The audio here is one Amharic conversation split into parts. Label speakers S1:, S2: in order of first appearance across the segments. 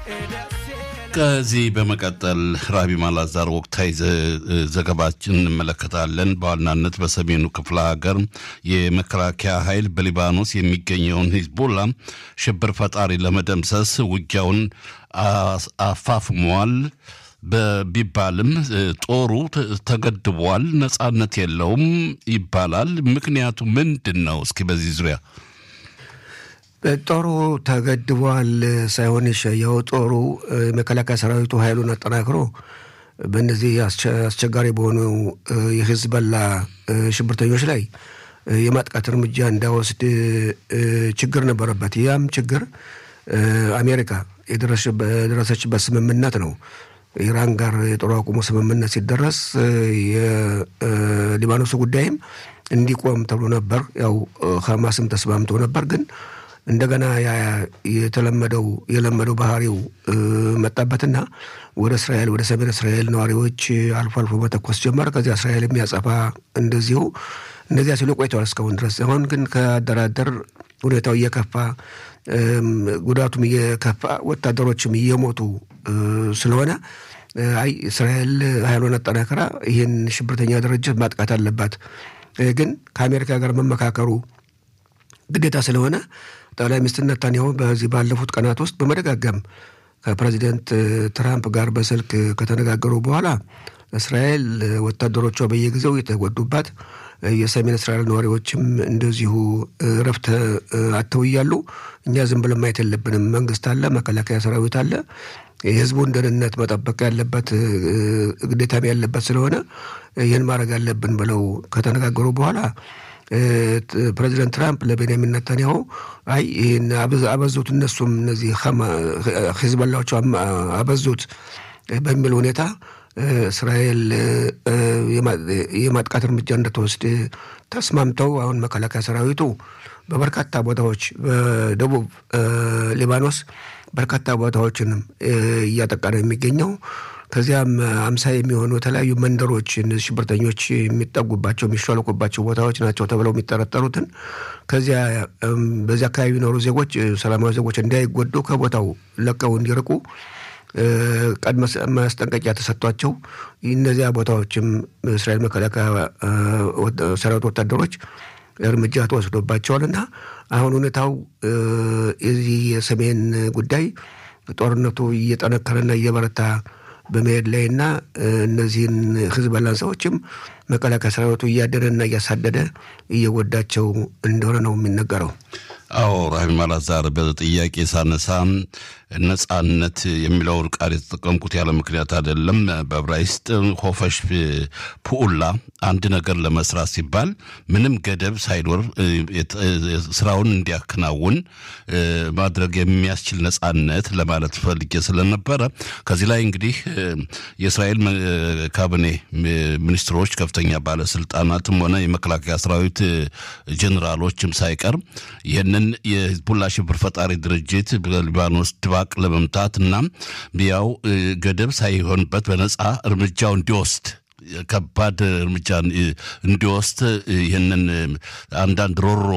S1: ከዚህ በመቀጠል ራቢ ማላዛር ወቅታዊ ዘገባችን እንመለከታለን። በዋናነት በሰሜኑ ክፍለ ሀገር የመከላከያ ኃይል በሊባኖስ የሚገኘውን ሂዝቦላ ሽብር ፈጣሪ ለመደምሰስ ውጊያውን አፋፍሟል ቢባልም ጦሩ ተገድቧል፣ ነጻነት የለውም ይባላል። ምክንያቱ ምንድን ነው? እስኪ በዚህ ዙሪያ
S2: ጦሩ ተገድቧል ሳይሆን የሸየው ጦሩ የመከላከያ ሰራዊቱ ኃይሉን አጠናክሮ በእነዚህ አስቸጋሪ በሆኑ የሂዝቦላ ሽብርተኞች ላይ የማጥቃት እርምጃ እንዳይወስድ ችግር ነበረበት። ያም ችግር አሜሪካ የደረሰችበት ስምምነት ነው። ኢራን ጋር የጦር አቁሙ ስምምነት ሲደረስ የሊባኖሱ ጉዳይም እንዲቆም ተብሎ ነበር። ያው ሐማስም ተስማምቶ ነበር ግን እንደገና የተለመደው የለመደው ባህሪው መጣበትና ወደ እስራኤል ወደ ሰሜን እስራኤል ነዋሪዎች አልፎ አልፎ መተኮስ ጀመረ። ከዚያ እስራኤል የሚያጸፋ እንደዚሁ እነዚያ ሲሉ ቆይተዋል እስካሁን ድረስ። አሁን ግን ከአደራደር ሁኔታው እየከፋ ጉዳቱም እየከፋ ወታደሮችም እየሞቱ ስለሆነ አይ እስራኤል ኃይሏን አጠናክራ ይህን ሽብርተኛ ድርጅት ማጥቃት አለባት። ግን ከአሜሪካ ጋር መመካከሩ ግዴታ ስለሆነ ጠቅላይ ሚኒስትር ነታንያሁ በዚህ ባለፉት ቀናት ውስጥ በመደጋገም ከፕሬዚደንት ትራምፕ ጋር በስልክ ከተነጋገሩ በኋላ እስራኤል ወታደሮቿ በየጊዜው የተጎዱባት የሰሜን እስራኤል ነዋሪዎችም እንደዚሁ እረፍት አጥተው እያሉ እኛ ዝም ብለን ማየት የለብንም። መንግስት አለ፣ መከላከያ ሰራዊት አለ፣ የህዝቡን ደህንነት መጠበቅ ያለበት ግዴታም ያለበት ስለሆነ ይህን ማድረግ አለብን ብለው ከተነጋገሩ በኋላ ፕሬዚደንት ትራምፕ ለቤንያሚን ነታንያሁ አይ ይህን አበዙት፣ እነሱም እነዚህ ሂዝቦላዎች አበዙት በሚል ሁኔታ እስራኤል የማጥቃት እርምጃ እንደተወስድ ተስማምተው አሁን መከላከያ ሰራዊቱ በበርካታ ቦታዎች በደቡብ ሊባኖስ በርካታ ቦታዎችንም እያጠቃ ነው የሚገኘው። ከዚያም አምሳ የሚሆኑ የተለያዩ መንደሮች ሽብርተኞች የሚጠጉባቸው የሚሿለቁባቸው ቦታዎች ናቸው ተብለው የሚጠረጠሩትን ከዚያ በዚያ አካባቢ የሚኖሩ ዜጎች ሰላማዊ ዜጎች እንዳይጎዱ ከቦታው ለቀው እንዲርቁ ቀድመ ማስጠንቀቂያ ተሰጥቷቸው እነዚያ ቦታዎችም እስራኤል መከላከያ ሰራዊት ወታደሮች እርምጃ ተወስዶባቸዋል እና አሁን ሁኔታው የዚህ የሰሜን ጉዳይ ጦርነቱ እየጠነከረና እየበረታ በመሄድ ላይ እና እነዚህን ሂዝቦላን ሰዎችም መከላከያ ሰራዊቱ እያደረና እያሳደደ እየጎዳቸው እንደሆነ ነው የሚነገረው።
S1: አዎ ራሂም አላዛር በጥያቄ ሳነሳ ነጻነት የሚለውን ቃል የተጠቀምኩት ያለ ምክንያት አይደለም። በዕብራይስጥ ሆፈሽ ፑኡላ አንድ ነገር ለመስራት ሲባል ምንም ገደብ ሳይኖር ስራውን እንዲያከናውን ማድረግ የሚያስችል ነጻነት ለማለት ፈልጌ ስለነበረ ከዚህ ላይ እንግዲህ የእስራኤል ካቢኔ ሚኒስትሮች፣ ከፍተኛ ባለስልጣናትም ሆነ የመከላከያ ሰራዊት ጀኔራሎችም ሳይቀር ይህንን የሂዝቡላ ሽብር ፈጣሪ ድርጅት በሊባኖስ ድባቅ ለመምታት እና ያው ገደብ ሳይሆንበት በነጻ እርምጃው እንዲወስድ ከባድ እርምጃ እንዲወስድ ይህንን አንዳንድ ሮሮ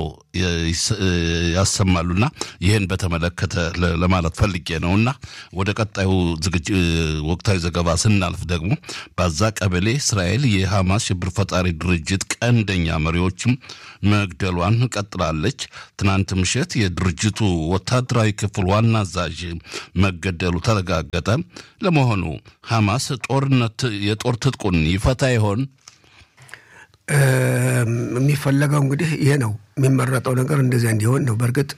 S1: ያሰማሉና ይህን በተመለከተ ለማለት ፈልጌ ነው እና ወደ ቀጣዩ ወቅታዊ ዘገባ ስናልፍ ደግሞ በዛ ቀበሌ እስራኤል የሐማስ ሽብር ፈጣሪ ድርጅት ቀንደኛ መሪዎችም መግደሏን ቀጥላለች። ትናንት ምሽት የድርጅቱ ወታደራዊ ክፍል ዋና አዛዥ መገደሉ ተረጋገጠ። ለመሆኑ ሐማስ ጦርነት የጦር ትጥቁን ይፈታ ይሆን?
S2: የሚፈለገው እንግዲህ ይሄ ነው የሚመረጠው ነገር እንደዚያ እንዲሆን ነው። በእርግጥ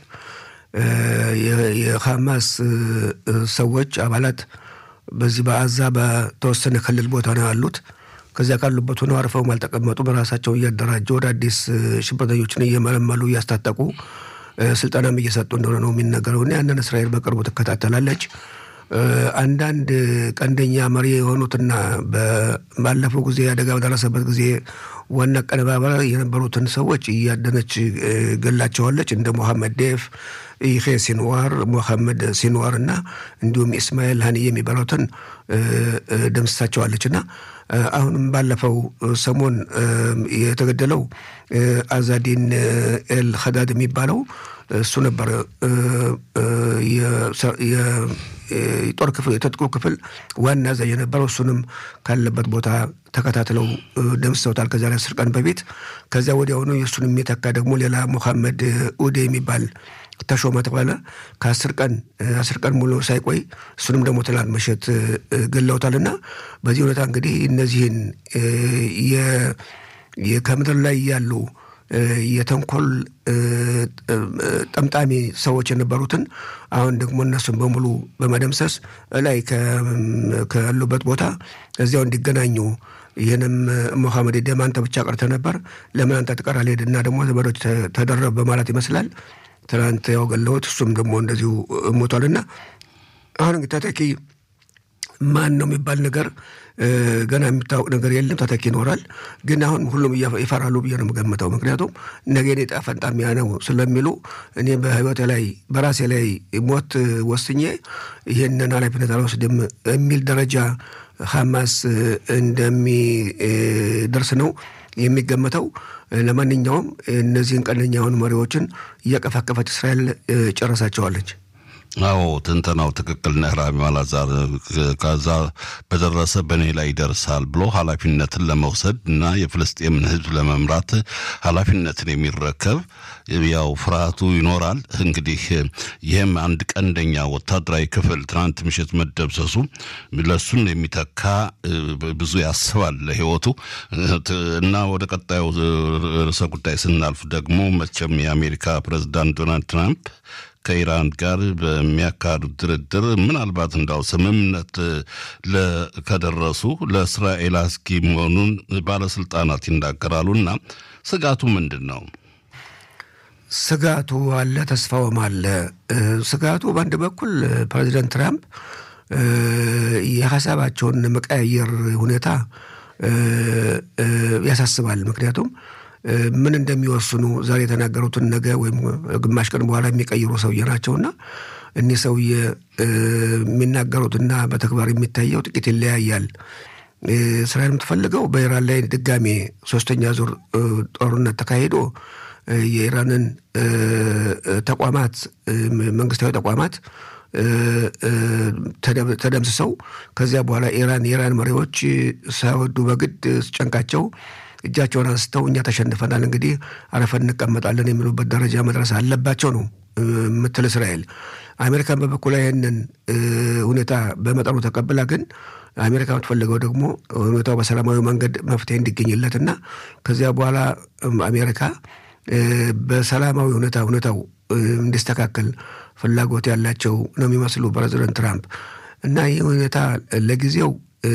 S2: የሐማስ ሰዎች አባላት በዚህ በአዛ በተወሰነ ክልል ቦታ ነው ያሉት። ከዚያ ካሉበት ሆነው አርፈውም አልተቀመጡ። በራሳቸው እያደራጀ ወደ አዲስ ሽብርተኞችን እየመለመሉ እያስታጠቁ ስልጠናም እየሰጡ እንደሆነ ነው የሚነገረውና ያንን እስራኤል በቅርቡ ትከታተላለች። አንዳንድ ቀንደኛ መሪ የሆኑትና ባለፈው ጊዜ አደጋ በደረሰበት ጊዜ ዋና አቀነባባሪ የነበሩትን ሰዎች እያደነች ገላቸዋለች። እንደ ሞሐመድ ዴፍ፣ ይሄ ሲንዋር፣ ሞሐመድ ሲንዋር እና እንዲሁም ኢስማኤል ሀኒ የሚባሉትን ደምስሳቸዋለች እና አሁንም ባለፈው ሰሞን የተገደለው አዛዲን ኤል ኸዳድ የሚባለው እሱ ነበር የጦር ክፍል የትጥቁ ክፍል ዋና አዛዥ የነበረው እሱንም ካለበት ቦታ ተከታትለው ደምስሰውታል። ከዚያ ላይ አስር ቀን በፊት ከዚያ ወዲያውኑ የእሱን የሚተካ ደግሞ ሌላ ሙሐመድ ኡዴ የሚባል ተሾመ ተባለ። ከአስር ቀን አስር ቀን ሙሉ ሳይቆይ እሱንም ደግሞ ትናንት ምሽት ገለውታል። እና በዚህ ሁኔታ እንግዲህ እነዚህን ከምድር ላይ ያሉ የተንኮል ጠምጣሚ ሰዎች የነበሩትን አሁን ደግሞ እነሱን በሙሉ በመደምሰስ ላይ ካሉበት ቦታ እዚያው እንዲገናኙ ይህንም ሞሐመድ ደም አንተ ብቻ ቀርተ ነበር፣ ለምን አንተ ትቀራለህ? ሄድና ደግሞ ዘመዶች ተደረብ በማለት ይመስላል ትናንት ያው ገለውት፣ እሱም ደግሞ እንደዚሁ ሞቷልና አሁን እንግዲህ ተተኪ ማን ነው የሚባል ነገር ገና የሚታወቅ ነገር የለም። ተተኪ ይኖራል፣ ግን አሁን ሁሉም ይፈራሉ ብዬ ነው የምገምተው። ምክንያቱም ነገ እኔ ዕጣ ፈንታ ሚያ ነው ስለሚሉ እኔ በህይወቴ ላይ በራሴ ላይ ሞት ወስኜ ይህንን ኃላፊነት አልወስድም የሚል ደረጃ ሐማስ እንደሚደርስ ነው የሚገመተው። ለማንኛውም እነዚህን ቀንደኛ የሆኑ መሪዎችን እያቀፋቀፈች እስራኤል ጨረሳቸዋለች።
S1: አዎ ትንተናው ትክክል ነህ ራሚ አላዛር። ከዛ በደረሰ በእኔ ላይ ይደርሳል ብሎ ኃላፊነትን ለመውሰድ እና የፍልስጤምን ሕዝብ ለመምራት ኃላፊነትን የሚረከብ ያው ፍርሃቱ ይኖራል። እንግዲህ ይህም አንድ ቀንደኛ ወታደራዊ ክፍል ትናንት ምሽት መደብሰሱ ለሱን የሚተካ ብዙ ያስባል ለህይወቱ እና ወደ ቀጣዩ ርዕሰ ጉዳይ ስናልፍ ደግሞ መቼም የአሜሪካ ፕሬዚዳንት ዶናልድ ትራምፕ ከኢራን ጋር በሚያካሂዱት ድርድር ምናልባት እንዳው ስምምነት ከደረሱ ለእስራኤል አስጊ መሆኑን ባለስልጣናት ይናገራሉና ስጋቱ ምንድን ነው?
S2: ስጋቱ አለ፣ ተስፋውም አለ። ስጋቱ በአንድ በኩል ፕሬዚደንት ትራምፕ የሀሳባቸውን መቀያየር ሁኔታ ያሳስባል። ምክንያቱም ምን እንደሚወስኑ ዛሬ የተናገሩትን ነገ ወይም ግማሽ ቀን በኋላ የሚቀይሩ ሰውዬ ናቸውና እኒህ ሰውዬ የሚናገሩትና በተግባር የሚታየው ጥቂት ይለያያል። እስራኤል የምትፈልገው በኢራን ላይ ድጋሜ ሶስተኛ ዙር ጦርነት ተካሂዶ የኢራንን ተቋማት መንግስታዊ ተቋማት ተደምስሰው ከዚያ በኋላ ኢራን የኢራን መሪዎች ሳይወዱ በግድ ጨንቃቸው እጃቸውን አንስተው እኛ ተሸንፈናል፣ እንግዲህ አረፈን እንቀመጣለን የሚሉበት ደረጃ መድረስ አለባቸው ነው ምትል እስራኤል። አሜሪካን በበኩሏ ይህንን ሁኔታ በመጠኑ ተቀብላ ግን አሜሪካ የምትፈልገው ደግሞ ሁኔታው በሰላማዊ መንገድ መፍትሄ እንዲገኝለትና ከዚያ በኋላ አሜሪካ በሰላማዊ ሁኔታ ሁኔታው እንዲስተካከል ፍላጎት ያላቸው ነው የሚመስሉ ፕሬዚደንት ትራምፕ እና ይህ ሁኔታ ለጊዜው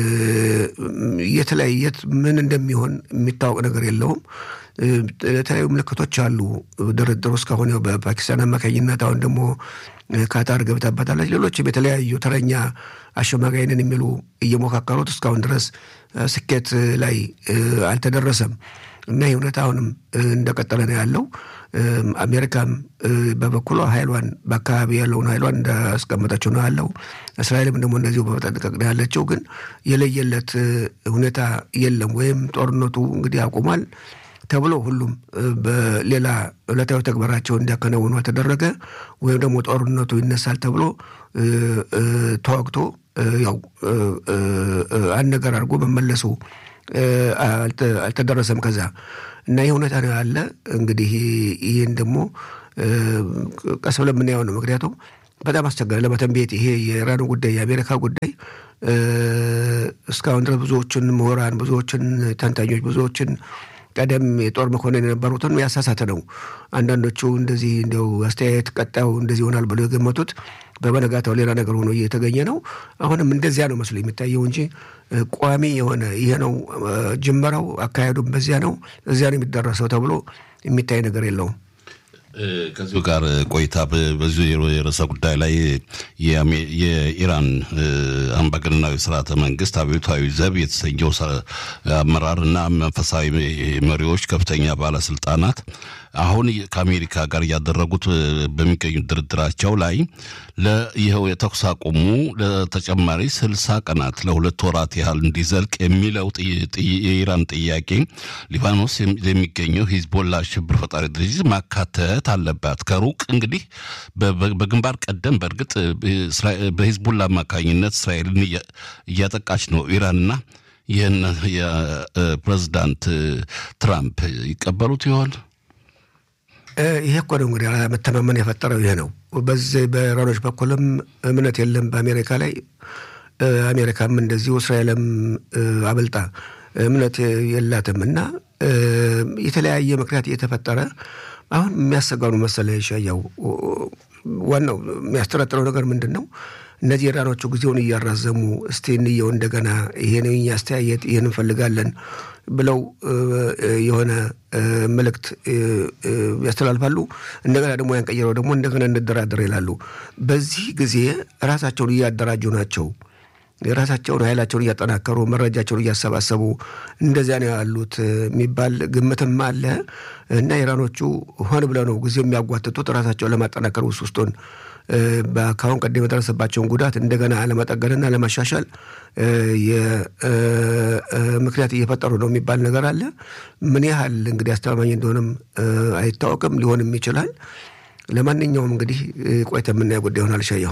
S2: የተለያየት ምን እንደሚሆን የሚታወቅ ነገር የለውም። የተለያዩ ምልክቶች አሉ። ድርድሩ እስካሁን ያው በፓኪስታን አማካኝነት አሁን ደግሞ ካታር ገብታበታለች። ሌሎችም የተለያዩ ተረኛ አሸማጋይንን የሚሉ እየሞካከሩት እስካሁን ድረስ ስኬት ላይ አልተደረሰም እና ይህ ሁኔታ አሁንም እንደቀጠለ ነው ያለው። አሜሪካም በበኩሏ ኃይሏን በአካባቢ ያለውን ኃይሏን እንዳስቀመጠችው ነው ያለው። እስራኤልም ደግሞ እንደዚሁ በመጠንቀቅ ነው ያለችው። ግን የለየለት ሁኔታ የለም። ወይም ጦርነቱ እንግዲህ አቁሟል ተብሎ ሁሉም በሌላ ዕለታዊ ተግባራቸው እንዲያከናውኑ ተደረገ፣ ወይም ደግሞ ጦርነቱ ይነሳል ተብሎ ተዋግቶ ያው አንድ ነገር አድርጎ መመለሱ አልተደረሰም። ከዛ እና ይህ ሁኔታ ነው ያለ። እንግዲህ ይህን ደግሞ ቀስ ብለን የምናየው ነው። ምክንያቱም በጣም አስቸጋሪ ለመተንቤት ይሄ የኢራኑ ጉዳይ የአሜሪካ ጉዳይ እስካሁን ድረስ ብዙዎችን ምሁራን፣ ብዙዎችን ተንታኞች፣ ብዙዎችን ቀደም የጦር መኮንን የነበሩትን ያሳሳተ ነው። አንዳንዶቹ እንደዚህ እንዲያው አስተያየት ቀጣዩ እንደዚህ ይሆናል ብሎ የገመቱት በበነጋታው ሌላ ነገር ሆኖ እየተገኘ ነው። አሁንም እንደዚያ ነው መስሎ የሚታየው እንጂ ቋሚ የሆነ ይሄ ነው ጅመራው፣ አካሄዱም በዚያ ነው እዚያ ነው የሚደረሰው ተብሎ የሚታይ ነገር የለውም።
S1: ከዚሁ ጋር ቆይታ በዚሁ የርዕሰ ጉዳይ ላይ የኢራን አምባገነናዊ ስርዓተ መንግስት አብዮታዊ ዘብ የተሰኘው አመራር እና መንፈሳዊ መሪዎች ከፍተኛ ባለስልጣናት አሁን ከአሜሪካ ጋር እያደረጉት በሚገኙት ድርድራቸው ላይ ይኸው የተኩስ አቁሙ ለተጨማሪ ስልሳ ቀናት ለሁለት ወራት ያህል እንዲዘልቅ የሚለው የኢራን ጥያቄ ሊባኖስ የሚገኘው ሂዝቦላ ሽብር ፈጣሪ ድርጅት ማካተት አለባት። ከሩቅ እንግዲህ በግንባር ቀደም በእርግጥ በሂዝቦላ አማካኝነት እስራኤልን እያጠቃች ነው ኢራንና ይህን የፕሬዚዳንት ትራምፕ ይቀበሉት ይሆን?
S2: ይሄ እኮ ነው እንግዲህ መተማመን የፈጠረው ይሄ ነው። በዚህ በኢራኖች በኩልም እምነት የለም በአሜሪካ ላይ፣ አሜሪካም እንደዚሁ እስራኤልም አበልጣ እምነት የላትም እና የተለያየ ምክንያት እየተፈጠረ አሁን የሚያሰጋው ነው መሰለ ሻያው ዋናው የሚያስጠረጥረው ነገር ምንድን ነው? እነዚህ ኢራኖቹ ጊዜውን እያራዘሙ እስቲ እንየው እንደገና ይሄን የኛ አስተያየት ይህን እንፈልጋለን ብለው የሆነ መልእክት ያስተላልፋሉ። እንደገና ደግሞ ያን ቀይረው ደግሞ እንደገና እንደራደር ይላሉ። በዚህ ጊዜ ራሳቸውን እያደራጁ ናቸው። የራሳቸውን ኃይላቸውን እያጠናከሩ መረጃቸውን እያሰባሰቡ እንደዚያ ነው ያሉት የሚባል ግምትም አለ እና ኢራኖቹ ሆን ብለው ነው ጊዜው የሚያጓትቱት ራሳቸውን ለማጠናከር ውስጥ ውስጡን ከአሁን ቀደም የደረሰባቸውን ጉዳት እንደገና ለመጠገንና ለማሻሻል ምክንያት እየፈጠሩ ነው የሚባል ነገር አለ። ምን ያህል እንግዲህ አስተማማኝ እንደሆነም አይታወቅም፣ ሊሆንም ይችላል። ለማንኛውም እንግዲህ ቆይተ የምናየው ጉዳይ ይሆናል። ሻየው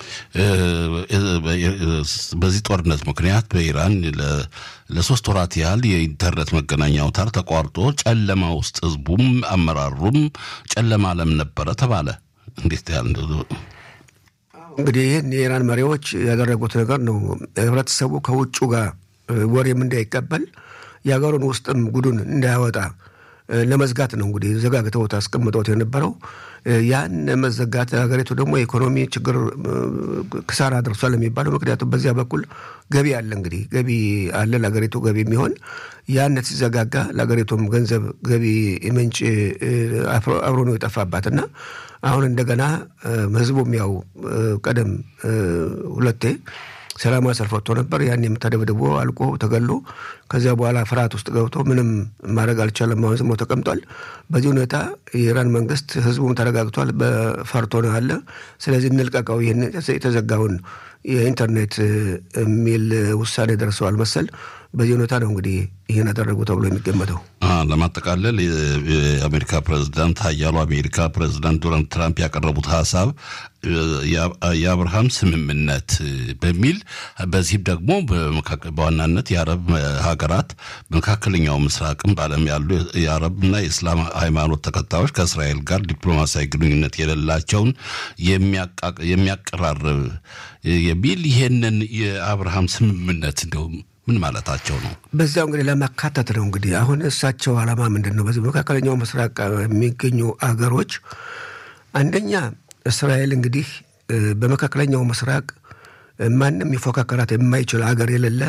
S1: በዚህ ጦርነት ምክንያት በኢራን ለሶስት ወራት ያህል የኢንተርኔት መገናኛ አውታር ተቋርጦ ጨለማ ውስጥ ህዝቡም አመራሩም ጨለማ ዓለም ነበረ ተባለ። እንዴት ያህል
S2: እንግዲህ ይህን የኢራን መሪዎች ያደረጉት ነገር ነው። ህብረተሰቡ ከውጩ ጋር ወሬም እንዳይቀበል የሀገሩን ውስጥም ጉዱን እንዳያወጣ ለመዝጋት ነው እንግዲህ ዘጋግተውት አስቀምጠውት የነበረው። ያን መዘጋት ሀገሪቱ ደግሞ የኢኮኖሚ ችግር ክሳራ ደርሷል የሚባለው ምክንያቱም በዚያ በኩል ገቢ አለ እንግዲህ ገቢ አለ ለሀገሪቱ ገቢ የሚሆን ያነት ሲዘጋጋ ለሀገሪቱም ገንዘብ ገቢ ምንጭ አብሮ ነው የጠፋባት እና አሁን እንደገና ህዝቡም ያው ቀደም ሁለቴ ሰላማዊ ሰልፍ ወጥቶ ነበር። ያን የምታደብድቦ አልቆ ተገሎ ከዚያ በኋላ ፍርሃት ውስጥ ገብቶ ምንም ማድረግ አልቻለም። አሁን ዝሞ ተቀምጧል። በዚህ ሁኔታ የኢራን መንግስት ህዝቡም ተረጋግቷል። በፈርቶ ነው አለ። ስለዚህ እንልቀቀው ይህን የተዘጋውን የኢንተርኔት የሚል ውሳኔ ደርሰዋል መሰል። በዚህ ሁኔታ ነው እንግዲህ ይህን ያደረጉ ተብሎ የሚገመተው።
S1: ለማጠቃለል የአሜሪካ ፕሬዚዳንት ሀያሉ አሜሪካ ፕሬዚዳንት ዶናልድ ትራምፕ ያቀረቡት ሀሳብ የአብርሃም ስምምነት በሚል በዚህም ደግሞ በዋናነት የአረብ ሀገራት መካከለኛው ምስራቅም በዓለም ያሉ የአረብና የእስላም ሃይማኖት ተከታዮች ከእስራኤል ጋር ዲፕሎማሲያዊ ግንኙነት የሌላቸውን የሚያቀራርብ የሚል ይሄንን የአብርሃም ስምምነት እንደውም ምን ማለታቸው ነው?
S2: በዚያው እንግዲህ ለማካተት ነው። እንግዲህ አሁን እሳቸው ዓላማ ምንድን ነው? በዚህ መካከለኛው ምስራቅ የሚገኙ አገሮች አንደኛ እስራኤል እንግዲህ በመካከለኛው ምስራቅ ማንም የፎካከራት የማይችል አገር የሌለ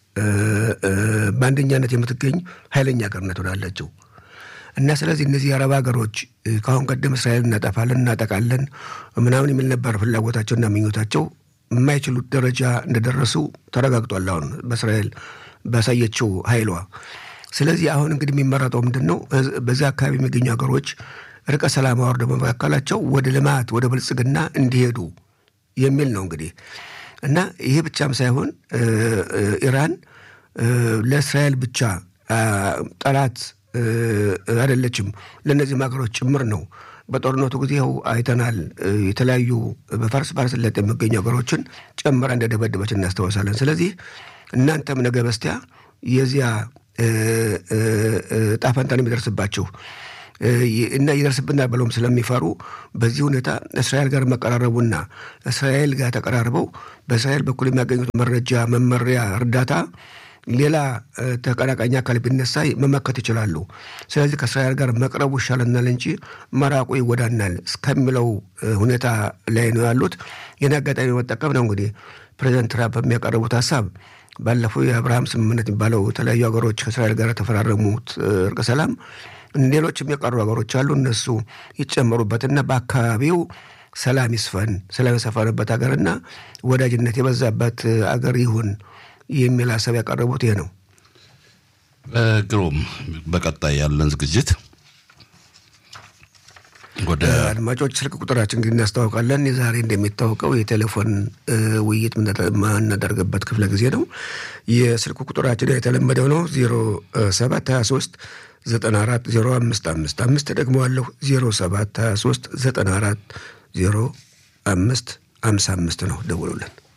S2: በአንደኛነት የምትገኝ ኃይለኛ ሀገር ነት ወዳለችው እና ስለዚህ እነዚህ የአረብ ሀገሮች ከአሁን ቀደም እስራኤል እናጠፋለን እናጠቃለን ምናምን የሚል ነበር ፍላጎታቸውና ምኞታቸው የማይችሉት ደረጃ እንደደረሱ ተረጋግጧል። አሁን በእስራኤል ባሳየችው ኃይሏ። ስለዚህ አሁን እንግዲህ የሚመረጠው ምንድን ነው? በዚያ አካባቢ የሚገኙ ሀገሮች ርቀ ሰላም አወርደው በመካከላቸው ወደ ልማት ወደ ብልጽግና እንዲሄዱ የሚል ነው እንግዲህ እና ይሄ ብቻም ሳይሆን ኢራን ለእስራኤል ብቻ ጠላት አይደለችም፣ ለእነዚህም ሀገሮች ጭምር ነው። በጦርነቱ ጊዜ ይኸው አይተናል። የተለያዩ በፋርስ ባህረ ሰላጤ የሚገኙ ሀገሮችን ጨምራ እንደደበደበች እናስታውሳለን። ስለዚህ እናንተም ነገ በስቲያ የዚያ ጣፈንታን የሚደርስባችሁ እና ይደርስብናል ብለውም ስለሚፈሩ በዚህ ሁኔታ እስራኤል ጋር መቀራረቡና እስራኤል ጋር ተቀራርበው በእስራኤል በኩል የሚያገኙት መረጃ፣ መመሪያ፣ እርዳታ ሌላ ተቀናቃኝ አካል ቢነሳ መመከት ይችላሉ። ስለዚህ ከእስራኤል ጋር መቅረቡ ይሻለናል እንጂ መራቁ ይጎዳናል እስከሚለው ሁኔታ ላይ ነው ያሉት። ይህን አጋጣሚ መጠቀም ነው እንግዲህ ፕሬዚደንት ትራምፕ የሚያቀርቡት ሀሳብ ባለፈው የአብርሃም ስምምነት የሚባለው የተለያዩ ሀገሮች ከእስራኤል ጋር የተፈራረሙት እርቀ ሰላም ሌሎች የሚቀሩ ሀገሮች አሉ። እነሱ ይጨመሩበትና በአካባቢው ሰላም ይስፈን፣ ሰላም የሰፈነበት ሀገርና ወዳጅነት የበዛበት አገር ይሁን የሚል ሀሳብ ያቀረቡት ይሄ ነው።
S1: ግሩም። በቀጣይ ያለን ዝግጅት ወደ
S2: አድማጮች ስልክ ቁጥራችን እንግዲህ እናስታውቃለን። የዛሬ እንደሚታወቀው የቴሌፎን ውይይት የምናደርግበት ክፍለ ጊዜ ነው። የስልክ ቁጥራችን የተለመደው ነው ዜሮ ሰባት ሀያ ሶስት ዘጠና አራት ዜሮ አምስት አምስት አምስት ደግሞ አለሁ ዜሮ ሰባት ሀያ ሶስት ዘጠና አራት ዜሮ አምስት አምሳ አምስት ነው። ደውሉልን።